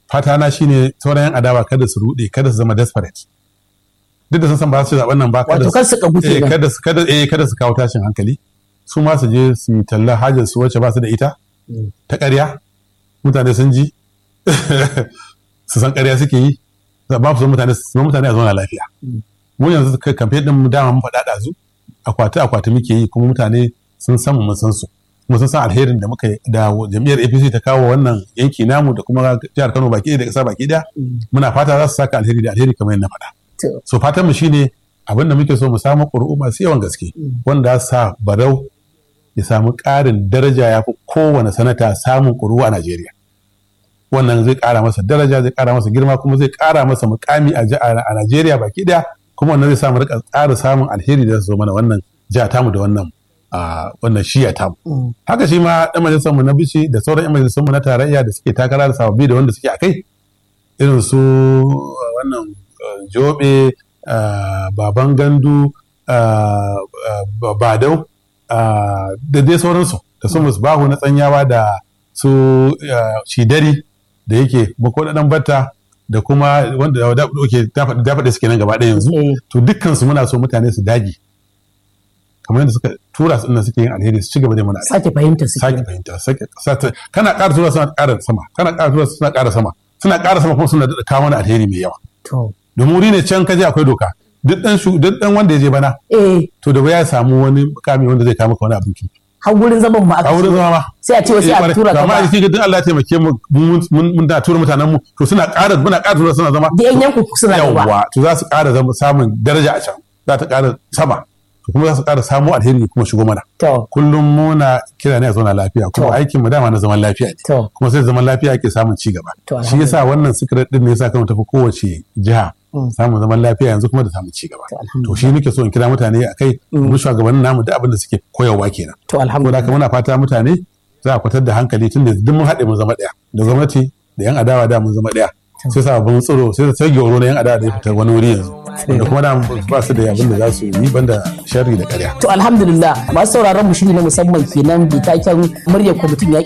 fata na shine sauran yan adawa kada su rude kada su zama desperate duk da sun san ba su zaben nan ba wato kar su kagu eh, kenan kada su kada eh kada su kawo tashin hankali su ma su je su yi talla hajar su wacce ba su da ita ta ƙarya mutane sun ji su san ƙarya suke yi ba su mutane su mutane a zauna lafiya mu yanzu kai kamfe din mu dama mun faɗa ɗazu akwati akwati muke yi kuma mutane sun san mu mun san su kuma sun san alherin da muka yi da jam'iyyar APC ta kawo wannan yanki namu da kuma jihar Kano baki ɗaya da ƙasa baki ɗaya muna fata za su saka alheri da alheri kamar yadda na faɗa To, so fatan mu shine abin da muke so mu samu ƙuri'u masu yawan gaske wanda za su sa barau ya samu ƙarin daraja ya fi kowane sanata samun ƙuri'u a Najeriya wannan zai ƙara masa daraja zai ƙara masa girma kuma zai ƙara masa mukami a ji- a Najeriya baki ɗaya kuma wannan zai samu rika ƙara samun alheri da su zo mana wannan jiha tamu da wannan a wannan shiya tamu mm, haka shi ma ɗan majalisar mu na bici da sauran ɗan majalisar mu na tarayya da suke takara da sababbi da wanda suke a kai irin su uh, wannan uh, jobe uh, baban gandu uh, uh, badau uh, da dai sauransu da su musbahu na tsanyawa da su uh, shidari da yake bako da ɗan batta da kuma wanda da ke dafaɗe suke nan gaba ɗaya yanzu eh, to dukkansu muna so mutane su dage kamar yadda suka tura su inda suke yin alheri su ci gaba da mana alheri sake fahimta su sake kenan. fahimta sake sake kana ƙara tura suna ƙara sama kana ƙara tura suna ƙara sama suna ƙara sama kuma suna daɗa kawo mana alheri mai yawa To, domin wuri ne can kaje akwai doka duk ɗan shu duk ɗan wanda ya je bana eh, to da ya samu wani mukami wanda zai kawo maka wani abin kirki har wurin zaman mu aka a wurin zama ma sai a ce wasu a tura ka amma a ba. cikin duk Allah ya taimake mu mun mun mun da tura mutanen mu to suna ƙara muna ƙara tura suna zama Da yan yanku suna gaba. yawwa to za su ƙara zama samun daraja a can za ta ƙara sama to kuma za su ƙara samu alheri kuma shigo mana To, kullum muna kira ne a zauna lafiya kuma To. aikin mu dama na zaman lafiya ne to, kuma sai zaman lafiya ake samun ci gaba To, shi yasa wannan secret din ne yasa kano tafi kowace jiha Mm. samun zaman lafiya yanzu kuma da samun ci gaba To, alhamdulillah. to shi nake so in kira mutane a kai mu shugabannin namu da abin da suke koyarwa kenan to ko da alhamdulillah. haka muna fata mutane za a kwatar da hankali tun da duk mun haɗe mun zama ɗaya da gwamnati da yan adawa da mun zama ɗaya sai sababbin tsaro sai ta rage oro na yan adawa da ya fita wani wuri yanzu da kuma da ba su da abin da za su yi banda sharri da ƙarya To alhamdulillah masu sauraron mu shiri na musamman kenan da taken muryar kwamitin yaƙi